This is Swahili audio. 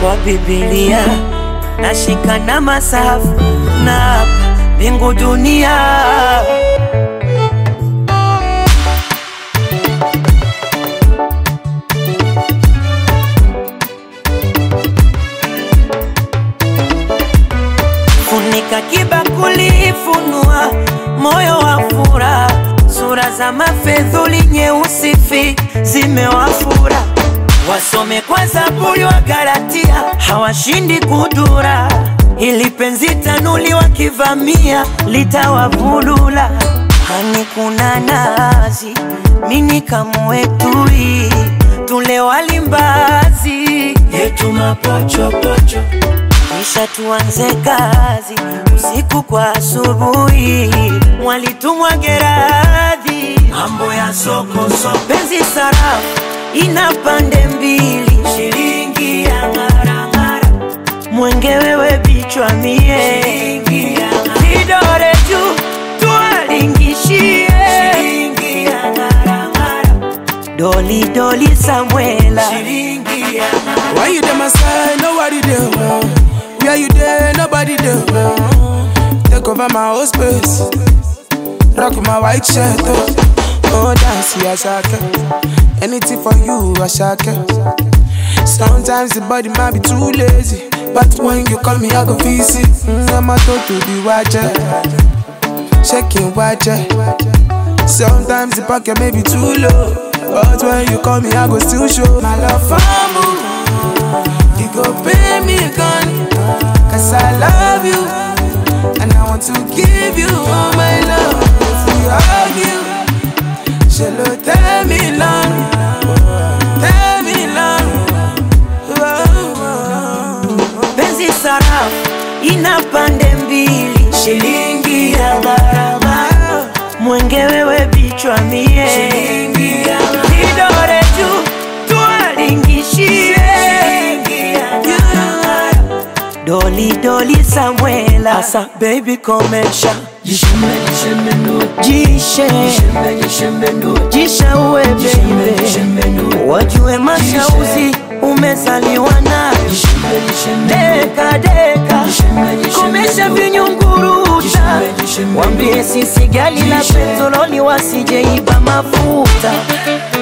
kwa Biblia nashika na masafu na hapa mbingu dunia funika kibakuli, funua moyo wa furaha, sura za mafedhuli nyeusi fi zimewafura, wasome kwa Zaburi wa Galatia, hawashindi kudura, ili penzi tanuli wakivamia litawavulula. Hani kuna nazi, mini kamwetui, tule walimbazi yetu mapochopocho kisha tuanze kazi usiku kwa asubuhi, mwalitumwa Geradhi, mambo ya soko soko, penzi sarafu ina pande mbili, shilingi ya ng'arang'ara, mwenge wewe bichwa mie, shilingi ya vidore juu tuwalingishie, shilingi ya ng'arang'ara, doli doli Samuela, shilingi ya ng'arang'ara. Why you there, my side? Nobody there. Where you there? Nobody there. Take over my whole space. Rock my white shirt. Oh, oh dance, yeah, shaka. Anything for you, I shaka. Sometimes the body might be too lazy. But when you call me, I go visit. Mm, I'm a to to the watcher. Checking watcher. Sometimes the pocket may be too low. But when you call me, I go still show my love for you. You go pay me gun Cause I love you And I want to give you all my love If we argue Shall tell me long Tell me long penzi sarafu ina pande mbili, shilingi ya gharama, mwenge wewe bichwa mie, shilingi ya vidore juu tuwalingishie, shilingi ya gharama, doli doli Samuela, asa baby komesha jishe jishe uwe baby, wajue mashauzi umezaliwa nayo deka deka, komesha vinyunguruta, wambie sisi gali la petroli wasijeiba mafuta